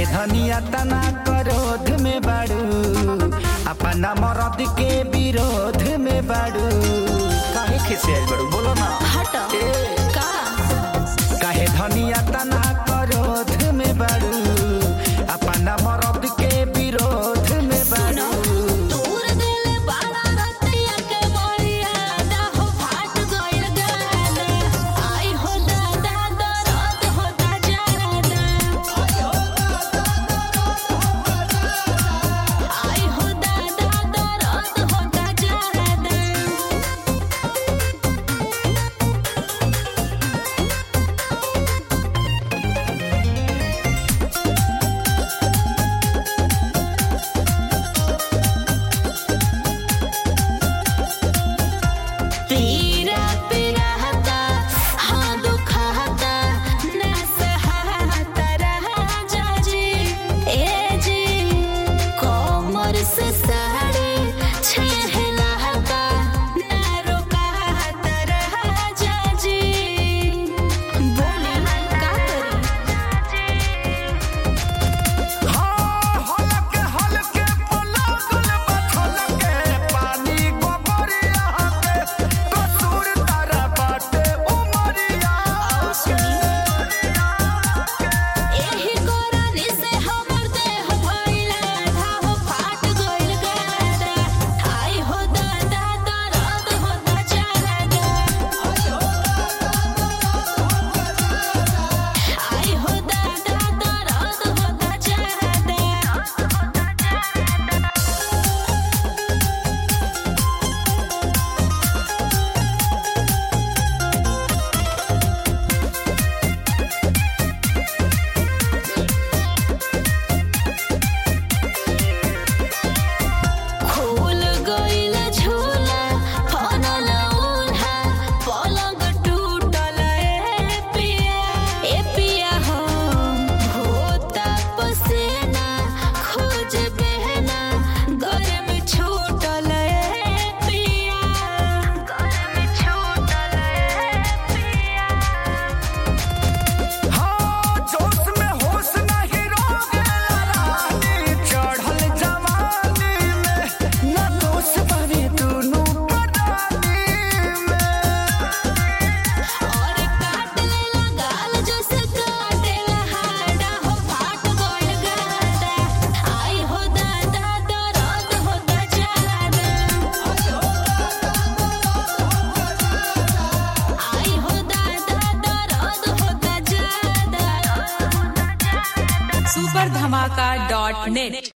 काहे धनिया तना करोध में बाड़ू अपना मरद के विरोध में बाड़ू काहे खिसे आइल बाड़ू बोलो ना हट का काहे धनिया तना करोध में बाड़ू अपना मरद के विरोध में सुनो बाड़ू दूर दिल बाड़ा रतिया के मोरिया दा हो फाट गइल गाना आई हो दादा दर्द होता जाना आई हो दादा दर्द होता जाना पीरा पीराता हाँ दुखाता ना सहाता रहा जाजी ए जी कोमर से साड़ी छहलाता ना रोकाता रहा जाजी बोले का करी हाँ, हलके हलके पलगल बथलके, पानी गोबरिया के, कसूर तारा बाटे उमरिया के। एही कोरानी से हमर देह भइला घाव फाट गइल गादा आई हो दादा दर्द होता जादा आई हो दादा दर्द होता जादा खोल गइल झोला फनल उल्हा पलंग टूटल ए पिया ए पिया हो होता पसेना खोज बहना गरम छूटल ए पिया गरम छूटल ए पिया हाँ, जोश में होश नहीं रोकेला रानी, चढ़ल जवानी में, ना दोष बने दुनू परानी में। और काट लेला गाल जैसे काटेला हाडा हो फाट गइल गादा आई हो दादा दर्द होता जादा आई हो दादा दर्द होता जादा सुपर धमाका डॉट नेट